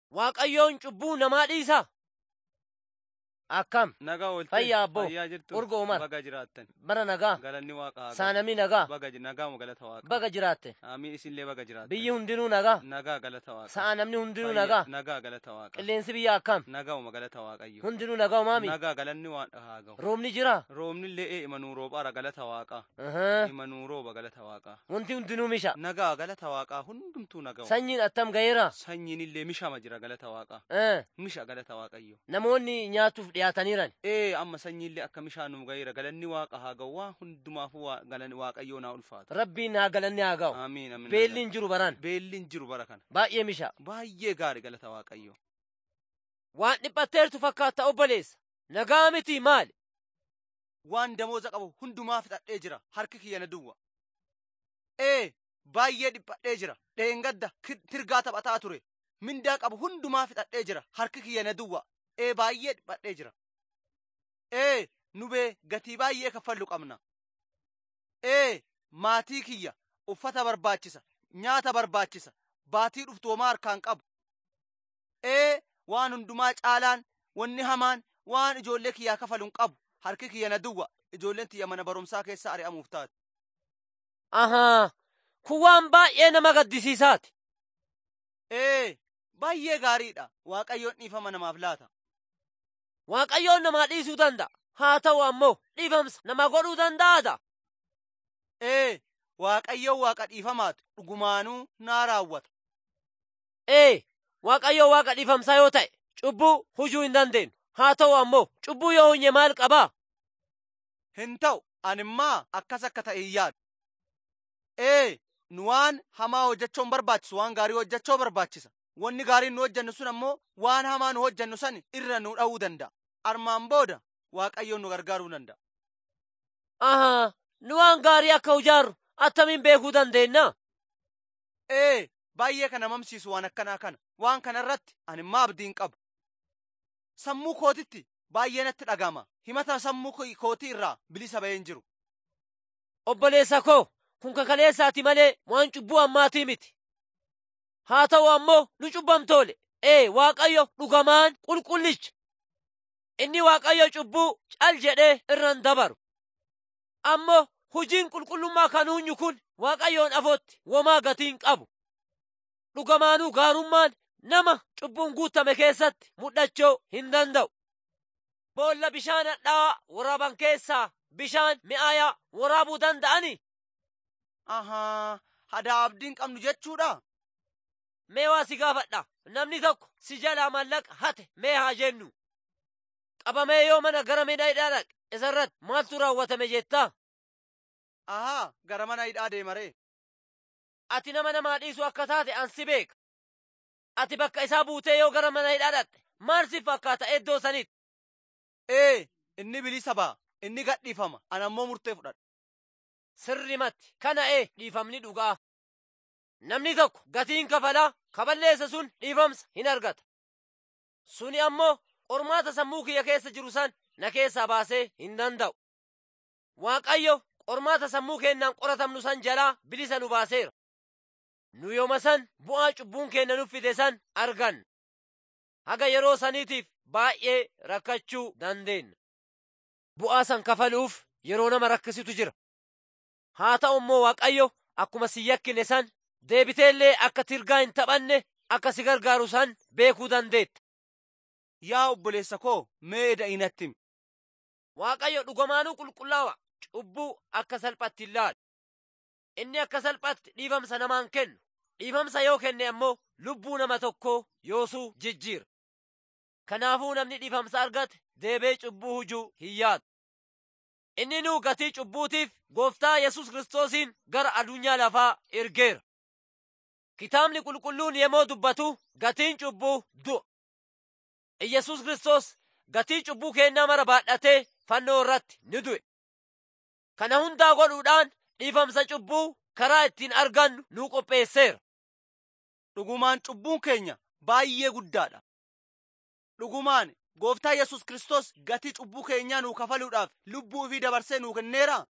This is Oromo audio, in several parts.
Waaqayyoon cubbuu namaa dhiisa. Akkam Nagaa ooltee. Fayyaa abboo. Fayyaa jirtu. Urgoo Umar. Baga jiraattan. bara nagaa Galanni waaqa haa saanamni nagaa galu. Baga ji- nagaa galata waaqa. baga jiraatte Amiin isinillee baga jiraattan. biyyi hundinuu nagaa Nagaa galata waaqa. sa'a namni hundinuu Fayyaa- nagaa Nagaa galata waaqa. qilleensi biyya akkam Nagaa galata waaqayyo. hundinuu nagaa maami Nagaa galanni waan haa ga'u. roobni jira Roobnillee imanuu roobaara galata waaqa. Ahaa. Imanuu rooba galata waaqa. wanti hundinuu misha Nagaa galata waaqaa hundumtuu nagaa. sanyiin attam gaheera Sanyiin illee mishama jira galata waaqa. Eh, Misha galata waaqayyo. namoonni nyaatuuf dhiyaataniiran Ee amma sanyiillee akka mishaan nu gaheera galanni waaqa haa ga'u waan hundumaafuu waa- galanni waaqayyoo naa ulfaata. rabbiin haa galanni haa ga'u Amiin amiin. beelliin jiru baran Beelliin jiru bara kana. baay'ee misha Baay'ee gaarii galata waaqayyo. waan dhiphatteertu fakkaata obboleessa nagaa miti maali Waan damooza qabu hundumaa fixadhee jira harki kiyya na duwwa. Ee baay'ee dhiphadhee jira dheengadda ki- tirgaa taphataa ture. Mindaa qabu hundumaa fixadhee jira harki kiyya na duwwa. Ee baay'ee dhiphadhee jira. Ee nubee gatii baay'ee kaffallu qabna. Ee maatii kiyya uffata barbaachisa nyaata barbaachisa baatii dhuftu homaa harkaan qabu. Ee waan hundumaa caalaan wanni hamaan waan ijoollee kiyyaa kafaluun qabu harki kiyya na duwwa ijoolleen tiyya mana barumsaa keessa ari'amuuf taate. ahaa kun waan baay'ee nama gaddisiisaati Ee baay'ee gaariidha waaqayyoon dhiifama namaaf laata. waaqayyoon namaa dhiisuu danda'a haa ta'u ammoo dhiifamsa nama godhuu danda'aadha Ee waaqayyoon waaqa dhiifamaatu dhugumaanuu naa raawwata. ee waaqayyo waaqa dhiifamsaa yoo ta'e cubbuu hujuu hin dandeenyu haa ta'u ammoo cubbuu yoo hunye maal qabaa Hin ta'u animmaa akkas akka ta'e hin yaadu. Ee nu waan hamaa hojjechuun barbaachisu waan gaarii hojjechuu barbaachisa. Wanni gaariin nu hojjennu sun ammoo waan hamaa nu hojjennu san irra nu dha'uu danda'a. Armaan booda waaqayyoon nu gargaaruu danda'a. ahaa nu waan gaarii akka hojjaarru attamiin beekuu dandeenya Ee baay'ee kana mamsiisu waan akkanaa kana waan kana irratti animmaa abdiin qabu. Sammuu kootitti baay'ee natti dhagama. Himata sammuu ko- kootii irraa bilisa baheen jiru. obboleessa koo kun kakaleessaati malee waan cubbuu ammaatii miti haa ta'u ammoo nu cubbamtoole ee waaqayyo dhugamaan qulqullicha inni waaqayyo cubbuu cal jedhee irran dabaru ammoo hujiin qulqullummaa kan hunyu kun waaqayyoon afootti womaa gatiin qabu dhugamaanuu gaarummaan nama cubbuun guutame keessatti mul'achuu hin danda'u boolla bishaan hadhaa'aa waraaban keessaa bishaan mi'aayaa waraabuu danda'ani Ahaa hadaa abdiin qabnu jechuudha. mee waa si gaafadha namni tokko si jalaa mallaqa hate mee haa jennu qabamee yoo mana gara midhaa hidhaa dhaqe isarratti maaltu raawwatame jettaa Ahaa gara mana hidhaa deemaree. ati nama namaa dhiisu akka taate an si beeka ati bakka isaa buutee yoo gara mana hidhaa dhaqxe maal si fakkaata iddoo sanitti Ee inni bilisa ba'a inni gadhiifama ana ammoo murtee fudhadha. sirrimatti kana ee dhiifamni dhugaa namni tokko gatiin kafalaa kaballeessa sun dhiifamsa hin argata suni ammoo qormaata sammuu kiyya keessa jiru san na keessaa baasee hin danda'u waaqayyo qormaata sammuu keennaan qoratamnu san jalaa bilisa nu baaseera nu yooma san bu'aa cubbuun keenna nuuf fide san arganna haga yeroo saniitiif baay'ee rakkachuu dandeenya bu'aa san kafaluuf yeroo nama rakkisitu jira haa ta'u immoo waaqayyo akkuma si yakkine san deebiteellee akka tirgaa hin taphanne akka si gargaaru san beekuu dandeetta Yaa obboleessa koo mee da'inatti himi. waaqayyo dhugamaanuu qulqullaawa cubbuu akka salphatti hin laalu inni akka salphatti dhiifamsa namaan kennu dhiifamsa yoo kenne ammoo lubbuu nama tokkoo yoosuu jijjiira kanaafuu namni dhiifamsa argate deebee cubbuu hujuu hin yaadu inni nuu gatii cubbuutiif gooftaa yesus kiristoosiin gara addunyaa lafaa ergeera kitaabni qulqulluun yemmuu dubbatu gatiin cubbuu du'a iyesus kiristoos gatii cubbuu keennaa mara baadhatee fannoo irratti ni du'e kana hundaa godhuudhaan dhiifamsa cubbuu karaa ittiin argannu nuu qopheesseera Dhugumaan cubbuun keenya baay'ee guddaadha. Dhugumaan gooftaa Yesus Kiristoos gatii cubbuu keenyaa nuu kafaluudhaaf lubbuu ofii dabarsee nuu kenneera.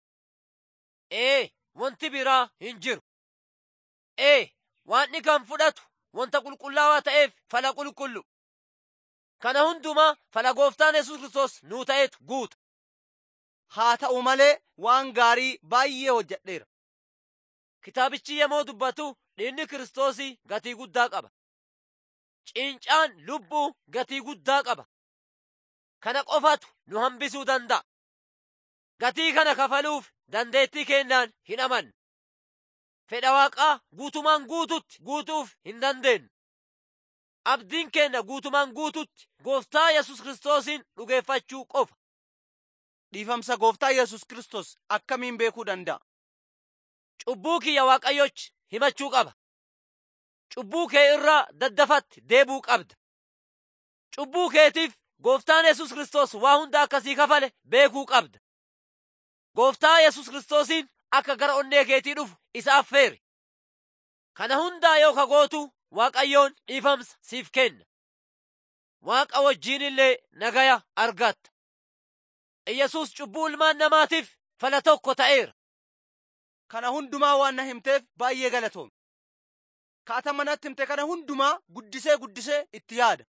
ee wanti biraa hin jiru ee waanni kan fudhatu wanta qulqullaawaa ta'eef fala qulqullu. Kana hundumaa fala gooftaan Yesuus Kiristoos nuu ta'etu guuta. Haa ta'u malee waan gaarii baay'ee hojjedheera. Kitaabichi yommuu dubbatu dhiigni Kiristoosii gatii guddaa qaba. Cincaan lubbuu gatii guddaa qaba. Kana qofatu nu hambisuu danda'a. Gatii kana kafaluuf dandeettii keenyaan hin amanne. Fedha waaqaa guutumaan guututti guutuuf hin dandeenyu. Abdiin keenya guutumaan guututti gooftaa Yesuus Kiristoosiin dhugeeffachuu qofa. Dhiifamsa gooftaa Yesuus Kiristoos akkamiin beekuu danda'a? Cubbuu kiyya Waaqayyochi himachuu qaba. Cubbuu kee irraa daddafatti deebuu qabda. Cubbuu keetiif gooftaan Yesuus Kiristoos waa hunda akkasii kafale beekuu qabda. Gooftaa Yesuus Kiristoosiin akka gara onnee keetii dhufu isa affeeri. Kana hundaa yoo ka gootu Waaqayyoon dhiifamsa siif kenna. Waaqa wajjiin illee nagaya argatta. Iyyasuus cubbuu ilmaan namaatiif fala tokko ta'eera. Kana hundumaa waan na himteef baay'ee galatoome. Kaata manatti himte kana hundumaa guddisee guddisee itti yaada.